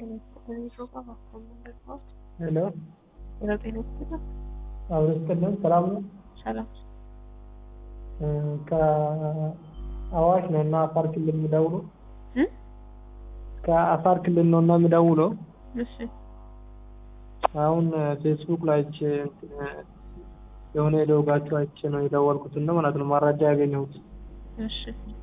ጤና ይስጥልኝ ፕሮግራም አስተምር ነው። ሄሎ ሄሎ ጤና ይስጥልኝ። አብሮ ይስጥልን። ሰላም ነው? ሰላም እ ከአዋሽ ነው እና አፋር ክልል የምደውለው እ ከአፋር ክልል ነው እና የምደውለው እሺ አሁን ፌስቡክ ላይ አይቼ እንትን የሆነ የደውጋችሁ አይቼ ነው የደወልኩት እና ማለት ነው መረጃ ያገኘሁት እሺ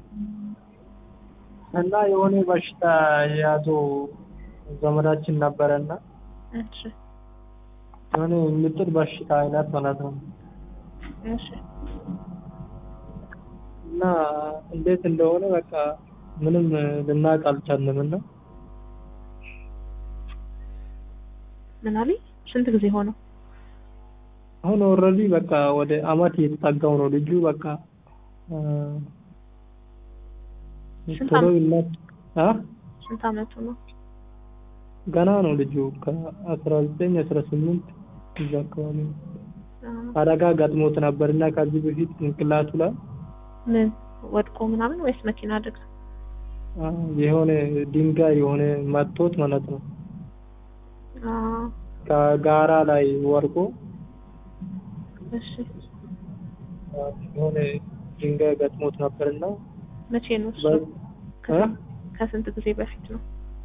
እና የሆነ በሽታ የያዘው ዘመዳችን ነበረ እና እሺ የሆነ የሚጥል በሽታ አይነት ማለት ነው እሺ እና እንዴት እንደሆነ በቃ ምንም ልናውቅ አልቻልንም እና ምን አለኝ? ስንት ጊዜ ሆነው? አሁን ኦልሬዲ በቃ ወደ አመት እየተጠጋው ነው ልጁ በቃ እ ስንት ቶሎ ዓመት? ይነት አ ስንት አመቱ ነው? ገና ነው ልጁ ከአስራ ዘጠኝ አስራ ስምንት እዛ አካባቢ ነው። አ፣ አደጋ ገጥሞት ነበር እና ከዚህ በፊት ጭንቅላቱ ላይ ምን ወድቆ ምናምን ወይስ መኪና አደጋ? አ፣ የሆነ ድንጋይ የሆነ መቶት ማለት ነው አ፣ ከጋራ ላይ ወርቆ እሺ አ፣ የሆነ ድንጋይ ገጥሞት ነበር እና መቼ ነው እሱ? በ- እ? ከስንት- ከስንት ጊዜ በፊት ነው?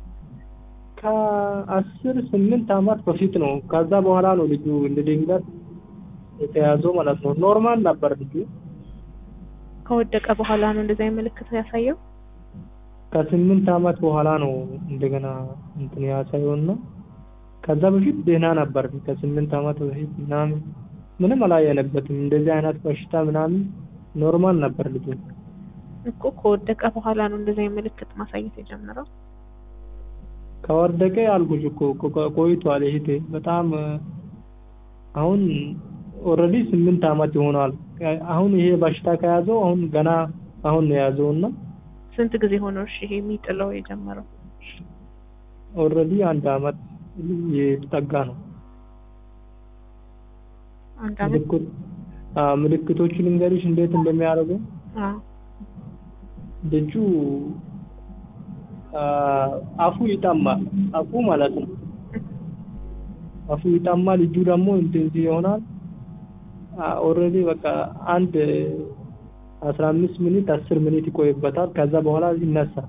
ከአስር ስምንት አመት በፊት ነው። ከዛ በኋላ ነው ልጁ እንደ ድንገት የተያዘው ማለት ነው። ኖርማል ነበር ልጁ ከወደቀ በኋላ ነው እንደዛ ምልክት ያሳየው? ከስምንት አመት በኋላ ነው እንደገና እንትን ያሳየውና ከዛ በፊት ደህና ነበር። ከስምንት አመት በፊት ምናምን ምንም አላየነበትም። እንደዚህ አይነት በሽታ ምናምን ኖርማል ነበር ልጁ። እኮ ከወደቀ በኋላ ነው እንደዛ ምልክት ማሳየት የጀመረው። ከወደቀ አልኩሽ እኮ ቆ- ቆይቷል። ይሄ በጣም እ፣ አሁን ኦልሬዲ ስምንት አመት ይሆናል። አሁን ይሄ በሽታ ከያዘው አሁን ገና አሁን ነው የያዘውና ስንት ጊዜ ሆነው እሺ ይሄ የሚጥለው የጀመረው? ኦልሬዲ አንድ አመት የተጠጋ ነው። አንድ አመት ምልክት አዎ፣ ምልክቶቹን ልንገርሽ እንዴት እንደሚያደርጉ አ ልጁ አ፣ አፉ ይጠማል። አፉ ማለት ነው አፉ ይጠማል። ልጁ ደግሞ እንደዚህ ይሆናል። ኦልሬዲ በቃ አንድ አስራ አምስት ሚኒት አስር ሚኒት ይቆይበታል። ከዛ በኋላ ይነሳል።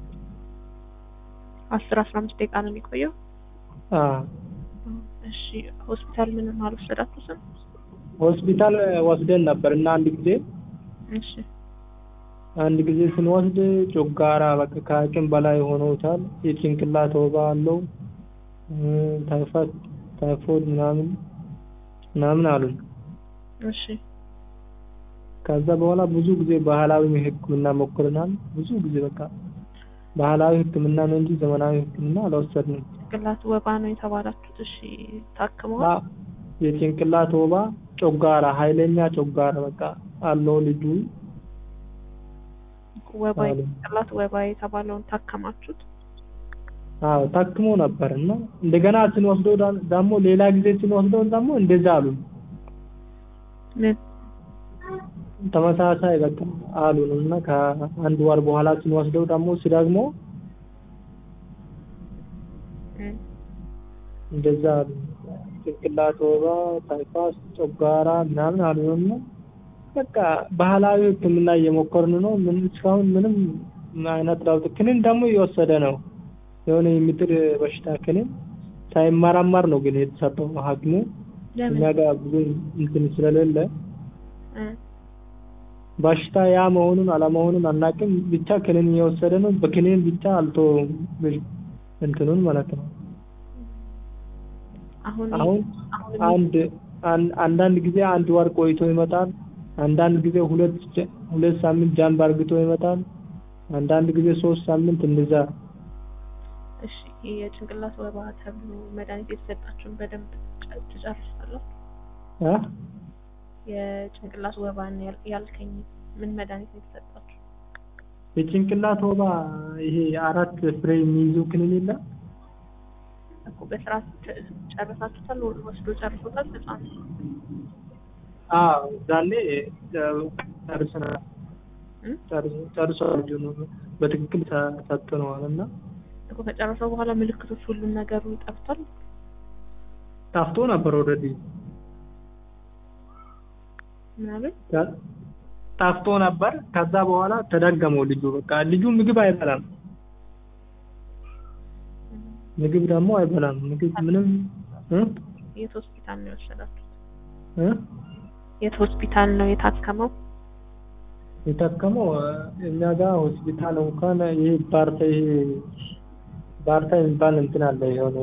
አስር አስራ አምስት ደቂቃ ነው የሚቆየው። አ፣ እሺ ሆስፒታል ምንም አልወሰዳችሁትም? ሆስፒታል ወስደን ነበር እና አንድ ጊዜ እሺ አንድ ጊዜ ስንወስድ ጮጋራ በቃ ከአቅም በላይ ሆኖታል። የጭንቅላት ወባ አለው እ፣ ታይፋይድ ታይፎይድ ምናምን ምናምን አሉን። እሺ ከዛ በኋላ ብዙ ጊዜ ባህላዊ ሕክምና ሞክረናል። ብዙ ጊዜ በቃ ባህላዊ ሕክምና ነው እንጂ ዘመናዊ ሕክምና አልወሰድንም። ጭንቅላት ወባ ነው የተባላችሁት? እሺ ታክመዋል? አ- የጭንቅላት ወባ ጮጋራ፣ ኃይለኛ ጮጋራ በቃ አለው ልጁ ወባ አሉ። ጭንቅላት ወባ የተባለውን ታከማችሁት? አዎ ታክሞ ነበር እና እንደገና ስንወስደው ዳ- ደግሞ ሌላ ጊዜ ስንወስደው ደግሞ እንደዛ አሉን። ምን ተመሳሳይ በቃ አሉን እና ከአንድ ወር በኋላ ስንወስደው ደግሞ ሲደግሞ እም፣ እንደዛ አሉ። ጭንቅላት ወባ፣ ታይፋስ፣ ጮጋራ ምናምን አሉንና በቃ ባህላዊ ሕክምና እየሞከርን ነው። ምን እስካሁን ምንም አይነት ለውጥ ክኒን ደግሞ እየወሰደ ነው። የሆነ የሚጥል በሽታ ክኒን ሳይመረመር ነው ግን የተሰጠው ሐኪሙ ለምን እኛ ጋር ብዙ እንትን ስለሌለ እም፣ በሽታ ያ መሆኑን አለመሆኑን አናውቅም። ብቻ ክኒን እየወሰደ ነው። በክኒን ብቻ አልቶ እንትኑን ማለት ነው። አሁን አሁን አሁን አንድ አን- አንዳንድ ጊዜ አንድ ወር ቆይቶ ይመጣል። አንዳንድ ጊዜ ሁለት ጀ- ሁለት ሳምንት ጃምብ አርግቶ ይመጣል። አንዳንድ ጊዜ ሶስት ሳምንት እንደዛ እሺ ይሄ የጭንቅላት ወባ ተብሎ መድኃኒት የተሰጣችሁን በደንብ ጨ- ትጨርሳላችሁ? አ የጭንቅላት ወባን ያል- ያልከኝ ምን መድኃኒት ነው የተሰጣችሁ? የጭንቅላት ወባ ይሄ አራት ፍሬ የሚይዙ ክኒን የለ እኮ በስርዓት ጨ- ጨርሳችሁታል? ወስዶ ጨርሶታል? ህፃን አዎ ዛኔ ጨርሰናል። እም? ጨርሶ ልጁ ነው በትክክል ሰጥተነዋል እና እኮ ከጨረሰው በኋላ ምልክቶች ሁሉም ነገሩ ጠፍቷል። ጠፍቶ ነበር ኦልሬዲ ምናምን ጠፍቶ ነበር። ከዛ በኋላ ተደገመው ልጁ በቃ ልጁ ምግብ አይበላም። ምግብ ደግሞ አይበላም። ምግብ ምንም እ የት ሆስፒታል ነው የወሰዳችሁት? እ የት ሆስፒታል ነው የታከመው? የታከመው እኛ ጋር ሆስፒታል እንኳን ይሄ ባርታ ይሄ ባርታ የሚባል እንትን አለ የሆነ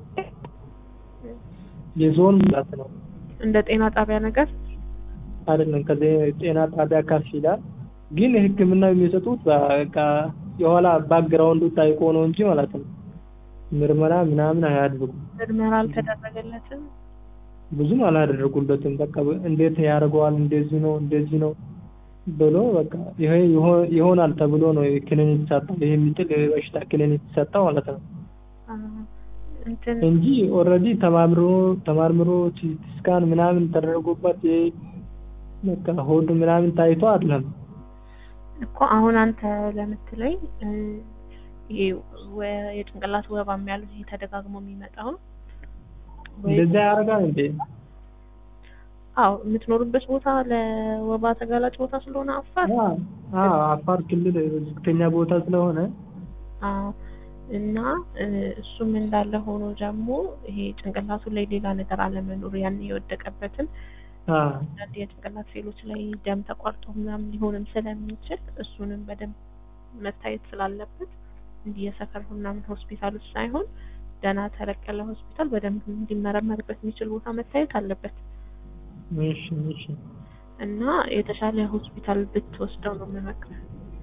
የዞን ማለት ነው እንደ ጤና ጣቢያ ነገር አይደለም። ከዚህ ጤና ጣቢያ ከፍ ይላል። ግን ሕክምና የሚሰጡት በቃ የኋላ ባክግራውንዱ ታይቆ ነው እንጂ ማለት ነው ምርመራ ምናምን አያደርጉም። ምርመራ አልተደረገለትም። ብዙም አላደረጉለትም። በቃ እንዴት ያደርገዋል እንደዚህ ነው እንደዚህ ነው ብሎ በቃ ይሄ ይሆ- ይሆናል ተብሎ ነው ክሊኒክ ሰጠው። ይሄ የሚጥል በሽታ ክሊኒክ ሰጠው ማለት ነው አ፣ እንትን እንጂ ኦልሬዲ ተማምሮ ተማርምሮ ሲቲ ስካን ምናምን ተደረጉበት ይሄ በቃ ሆድ ምናምን ታይቶ አይደለም። እኮ አሁን አንተ ለምትለኝ እ፣ ይሄ ወ- የጭንቅላት ወባም ያሉት ይሄ ተደጋግሞ የሚመጣው ወይ እንደዛ ያደርጋል እንዴ? አዎ የምትኖሩበት ቦታ ለወባ ተጋላጭ ቦታ ስለሆነ አፋር አዎ አፋር ክልል ዝቅተኛ ቦታ ስለሆነ አዎ እና እ፣ እሱም እንዳለ ሆኖ ደግሞ ይሄ ጭንቅላቱ ላይ ሌላ ነገር አለመኖሩ ያን የወደቀበትን አ አንዳንድ የጭንቅላት ሴሎች ላይ ደም ተቋርጦ ምናምን ሊሆንም ስለሚችል እሱንም በደንብ መታየት ስላለበት እንዲህ የሰፈር ምናምን ሆስፒታሎች ሳይሆን ደህና ተለቅ ያለ ሆስፒታል በደንብ እንዲመረመርበት የሚችል ቦታ መታየት አለበት እሺ እሺ እና የተሻለ ሆስፒታል ብትወስደው ነው የምመክረው።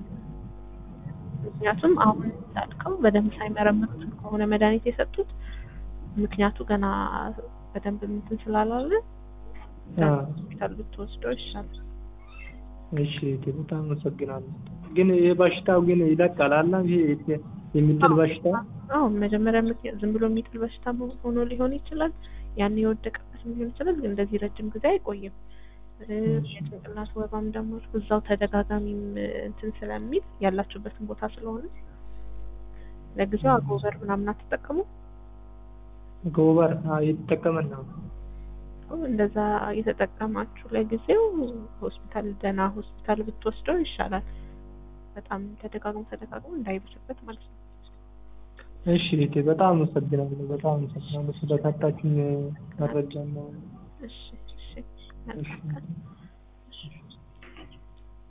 ምክንያቱም አሁን እንዳልከው በደንብ ሳይመረምሩት ከሆነ መድኃኒት የሰጡት ምክንያቱ ገና በደንብ እንትን ስላላለ አ ሆስፒታል ብትወስደው ይሻላል። እሺ እቴ በጣም አመሰግናለሁ። ግን ይሄ በሽታው ግን ይለቃል አላ ይሄ የሚጥል በሽታ አዎ መጀመሪያ ምክንያት ዝም ብሎ የሚጥል በሽታ ሆኖ ሊሆን ይችላል። ያን የወደቀበትም ሊሆን ይችላል። ግን እንደዚህ ረጅም ጊዜ አይቆይም። እ፣ የጭንቅላት ወባም ደግሞ እዛው ተደጋጋሚም እ፣ እንትን ስለሚል ያላችሁበትን ቦታ ስለሆነ ለጊዜው አጎበር ምናምን አትጠቀሙ። ጎበር አ እየተጠቀመን ነው። እንደዛ እየተጠቀማችሁ ለጊዜው ሆስፒታል ደህና ሆስፒታል ብትወስደው ይሻላል። በጣም ተደጋግሞ ተደጋግሞ እንዳይብስበት ማለት ነው። እሺ እቴ በጣም አመሰግናለሁ። በጣም አመሰግናለሁ ስለሰጣችሁኝ መረጃ ነው። እሺ እሺ መልካም ቀን።